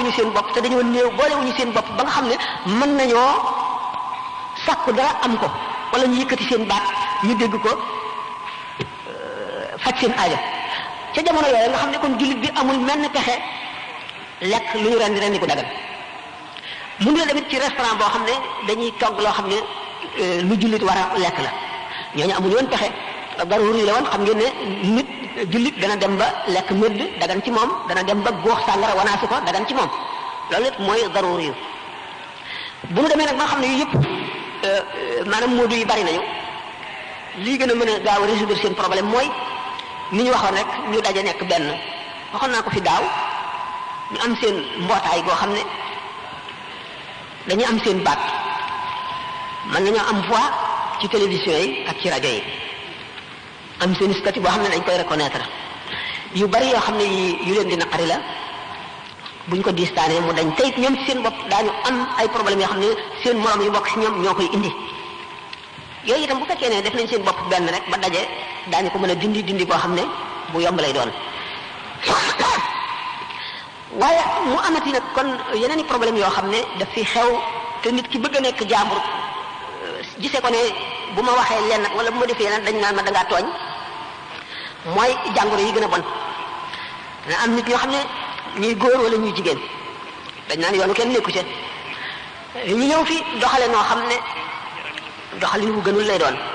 boolewuñu seen bopp te dañoo néew boolewuñu seen bopp ba nga xam ne mën nañoo sàkku dara am ko wala ñu yëkkati seen baat ñu dégg ko faj seen aajo ca jamono yooyu nga xam ne kon jullit bi amul menn pexe lekk lu ñu rendi rendi ko dagal mu ngi tamit ci restaurant boo xam ne dañuy togg loo xam ne lu jullit war a lekk la ñooñu amul woon pexe daruri la woon xam ngeen ne nit jullit dana dem ba lekk mëdd dagan ci moom dana dem ba góox sàngara wanaasu ko dagan ci moom loolu it mooy daruri yu bu nu demee nag ba xam ne yu yëpp maanaam moodu yi bari nañu lii gën a mën a gaaw a résoudre seen problème mooy ni ñu waxoon rek ñu daje nekk benn waxoon naa ko fi daaw ñu am seen mbootaay goo xam ne dañu am seen baat mën nañoo am voix ci télévision yi ak ci rajo yi am seen statut boo xam ne dañ koy reconnaître yu bari yoo xam ne yi yu leen di naqari la buñ ko distaanee mu dañ tey ñoom ci seen bopp daañu am ay problèmes yoo xam ne seen morom yu bokk ci ñoom ñoo koy indi yooyu itam bu fekkee ne def nañ seen bopp benn rek ba daje daañu ko mën a dindi dindi boo xam ne bu yomb lay doon waaye mu amati nag kon yeneen i problème yoo xam ne daf fi xew te nit ki bëgg a nekk jaambur gisee ko ne bu ma waxee lenn wala bu ma defee lenn dañ naan ma dangaa tooñ mooy jàngoro yi gën a bon dana am nit ñoo xam ne ñuy góor wala ñuy jigéen dañ naan yoonu kenn nekku ca ñu ñëw fi doxale noo xam ne doxalin bu gënul lay doon